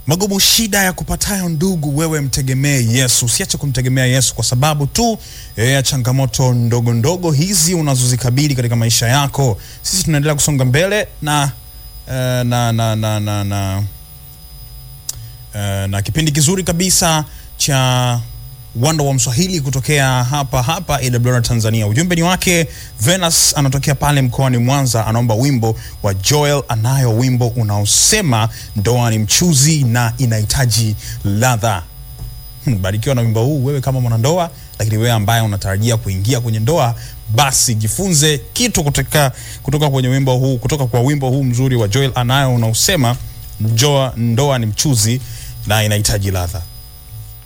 Magumu shida ya kupatayo ndugu, wewe mtegemee Yesu. Usiache kumtegemea Yesu kwa sababu tu ya changamoto ndogo ndogo hizi unazozikabili katika maisha yako. Sisi tunaendelea kusonga mbele na eh, na na na na, na, eh, na kipindi kizuri kabisa cha Wanda wa Mswahili kutokea hapa hapa AWR Tanzania. Ujumbe ni wake Venus, anatokea pale mkoani Mwanza, anaomba wimbo wa Joel Anayo, wimbo unaosema ndoa ni mchuzi na inahitaji ladha. Hmm, barikiwa na wimbo huu wewe kama mwanandoa, lakini wewe ambaye unatarajia kuingia kwenye ndoa, basi jifunze kitu kutoka, kutoka kwenye wimbo huu, kutoka kwa wimbo huu mzuri wa Joel Anayo unaosema ndoa, ndoa ni mchuzi na inahitaji ladha.